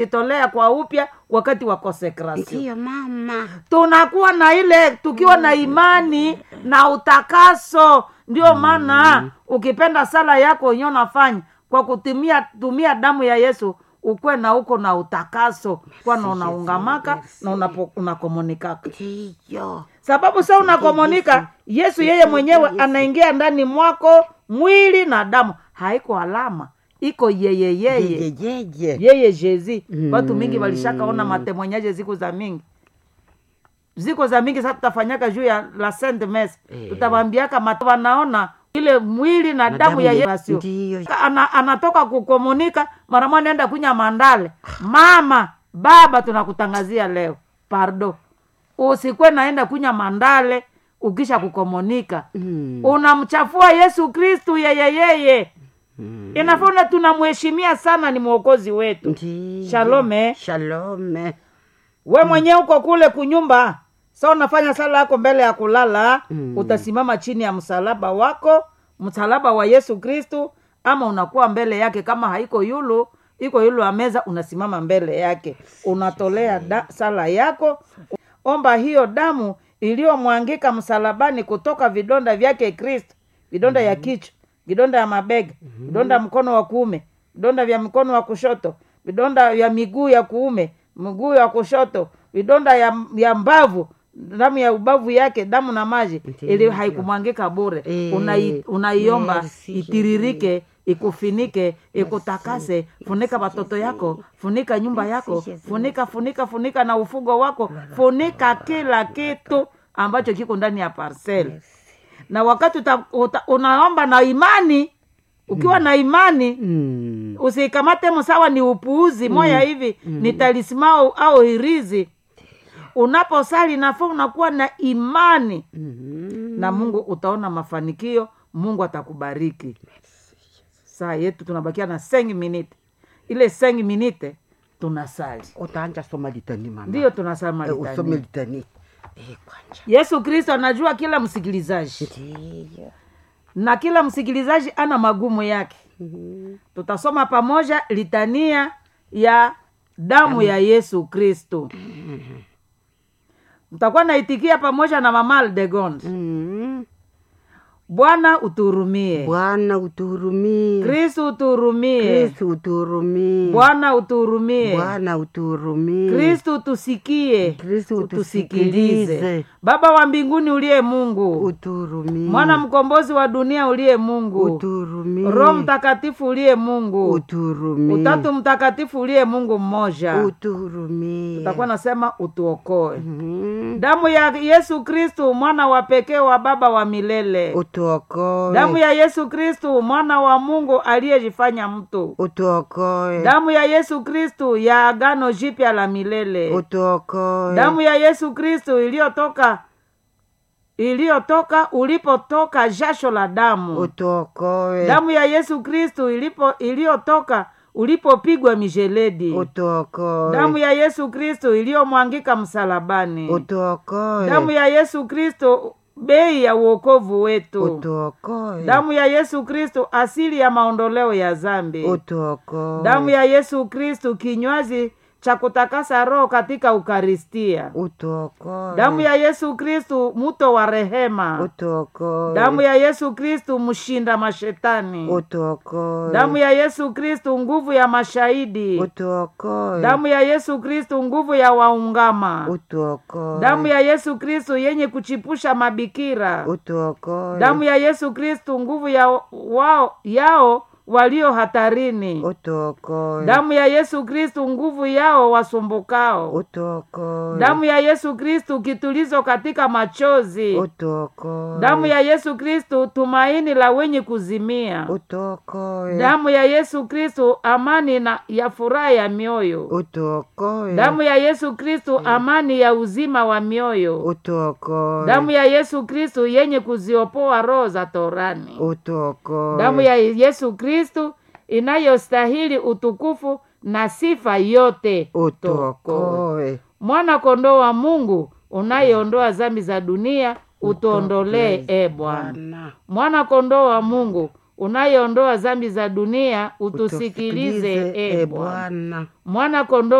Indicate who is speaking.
Speaker 1: itolea kwa upya wakati wa konsekrasio
Speaker 2: ndiyo mama
Speaker 1: tunakuwa na ile tukiwa na imani na utakaso ndio maana ukipenda sala yako wenyewe unafanya kwa kutumia tumia damu ya yesu ukwe na uko na utakaso kwana unaungamaka na unapo- unakomunikaka
Speaker 2: ndiyo
Speaker 1: sababu sa unakomunika yesu yeye mwenyewe anaingia ndani mwako mwili na damu haiko alama iko yeye yeye
Speaker 2: jejeje
Speaker 1: yeye jezi watu mingi walishakaona matemwanyaje siku za mingi ziko za mingi sasa tutafanyaka juu ya la saint mes
Speaker 2: Eh.
Speaker 1: tutawambiaka mat- wanaona ile mwili na, damu ya yesu
Speaker 2: ndiyo
Speaker 1: ana, anatoka kukomunika mara moja naenda kunya mandale mama baba tunakutangazia leo pardo usikwe naenda kunya mandale ukisha kukomunika
Speaker 2: Mm,
Speaker 1: unamchafua yesu kristu yeye yeye
Speaker 2: mm.
Speaker 1: inafaa tunamheshimia sana ni mwokozi wetu
Speaker 2: ndiyo
Speaker 1: Shalome.
Speaker 2: shalome
Speaker 1: we mwenyewe uko kule kunyumba sa unafanya sala yako mbele ya kulala
Speaker 2: Mm.
Speaker 1: utasimama chini ya msalaba wako msalaba wa yesu kristu ama unakuwa mbele yake kama haiko yulu iko yulu ya meza unasimama mbele yake unatolea da, sala yako omba hiyo damu iliyomwangika msalabani kutoka vidonda vyake kristo vidonda ya kichwa vidonda ya mabega vidonda ya mkono wa kuume vidonda vya mkono wa kushoto vidonda vya miguu ya kuume mguu ya kushoto vidonda ya, ya mbavu damu ya ubavu yake damu na maji
Speaker 2: Ndiyo.
Speaker 1: ili haikumwangika bure
Speaker 2: Eh,
Speaker 1: Unai- unaiomba
Speaker 2: merci.
Speaker 1: itiririke ikufinike ikutakase funika watoto yako funika nyumba yako
Speaker 2: Jesus.
Speaker 1: funika funika funika na ufugo wako funika kila kitu ambacho kiko ndani ya parcel na wakati uta, uta, unaomba na imani ukiwa na imani
Speaker 2: Mm,
Speaker 1: usikamate msawa ni upuuzi moya hivi ni talismao au hirizi unaposali nafaa unakuwa na imani
Speaker 2: mhm.
Speaker 1: na mungu utaona mafanikio mungu atakubariki saa yetu tunabakia na sengi minite ile sengi minite tunasali
Speaker 2: utaanja soma litani mama
Speaker 1: ndiyo tunasali
Speaker 2: Eh, usome
Speaker 1: malitani
Speaker 2: litani Eh, kwanja
Speaker 1: yesu kristo anajua kila msikilizaji
Speaker 2: ndiyo
Speaker 1: na kila msikilizaji ana magumu yake
Speaker 2: Mhm.
Speaker 1: tutasoma pamoja litania ya damu ya yesu kristo mtakuwa naitikia pamoja na mama aldegond
Speaker 2: Mhm.
Speaker 1: bwana utuhurumie
Speaker 2: bwana utuhurumie
Speaker 1: kristu utuhurumie
Speaker 2: kristu utuhurumie
Speaker 1: bwana utuhurumie
Speaker 2: bwana utuhurumie
Speaker 1: kristu tusikie
Speaker 2: Kristu
Speaker 1: utusikilize
Speaker 2: utusikilize.
Speaker 1: baba wa mbinguni uliye mungu
Speaker 2: utuhurumie
Speaker 1: mwana mkombozi wa dunia uliye mungu
Speaker 2: utuhurumie
Speaker 1: roho mtakatifu uliye mungu
Speaker 2: utuhurumie
Speaker 1: utatu mtakatifu uliye mungu mmoja
Speaker 2: utuhurumie
Speaker 1: utakuwa nasema utuokoe
Speaker 2: Mhm.
Speaker 1: damu ya yesu kristu mwana wa pekee wa baba wa milele
Speaker 2: utuokoe
Speaker 1: damu ya yesu kristu mwana wa mungu aliyejifanya mtu
Speaker 2: utuokoe
Speaker 1: damu ya yesu kristu ya agano jipya la milele
Speaker 2: utuokoe
Speaker 1: damu ya yesu kristu iliyotoka iliyotoka ulipotoka jasho la damu
Speaker 2: utuokoe
Speaker 1: damu ya yesu kristu ilipo iliyotoka ulipopigwa mijeledi
Speaker 2: utuokoe
Speaker 1: damu ya yesu kristu iliyomwangika msalabani
Speaker 2: utuokoe
Speaker 1: damu ya yesu kristo bei ya uokovu wetu
Speaker 2: utuokoe
Speaker 1: damu ya yesu kristo asili ya maondoleo ya zambi
Speaker 2: utuokoe
Speaker 1: damu ya yesu kristo kinywaji cha kutakasa roho katika ukaristia
Speaker 2: utuokoe
Speaker 1: damu ya yesu kristu muto wa rehema
Speaker 2: utuokoe
Speaker 1: damu ya yesu kristu mshinda mashetani
Speaker 2: utuokoe
Speaker 1: damu ya yesu kristu nguvu ya mashahidi
Speaker 2: utuokoe
Speaker 1: damu ya yesu kristu nguvu ya waungama
Speaker 2: utuokoe
Speaker 1: damu ya yesu kristu yenye kuchipusha mabikira
Speaker 2: utuokoe
Speaker 1: damu ya yesu kristu nguvu ya wao yao walio hatarini
Speaker 2: utuokoe
Speaker 1: damu ya yesu kristu nguvu yao wasumbukao
Speaker 2: utuokoe
Speaker 1: damu ya yesu kristu kitulizo katika machozi
Speaker 2: utuokoe
Speaker 1: damu ya yesu kristu tumaini la wenye kuzimia
Speaker 2: utuokoe
Speaker 1: damu ya yesu kristu amani na ya furaha ya mioyo
Speaker 2: utuokoe
Speaker 1: damu ya yesu kristu amani ya uzima wa mioyo
Speaker 2: utuokoe
Speaker 1: damu ya yesu kristu yenye kuziopoa roho za torani
Speaker 2: utuokoe
Speaker 1: damu ya yesu kristu inayostahili utukufu na sifa yote
Speaker 2: utuokoe
Speaker 1: mwana kondoo wa mungu unayeondoa zambi za dunia utuondolee e bwana
Speaker 2: Bwana
Speaker 1: mwana kondoo wa mungu unayeondoa zambi za dunia utusikilize
Speaker 2: Utusikilize,
Speaker 1: e
Speaker 2: e
Speaker 1: bwana
Speaker 2: Bwana.
Speaker 1: mwana kondoo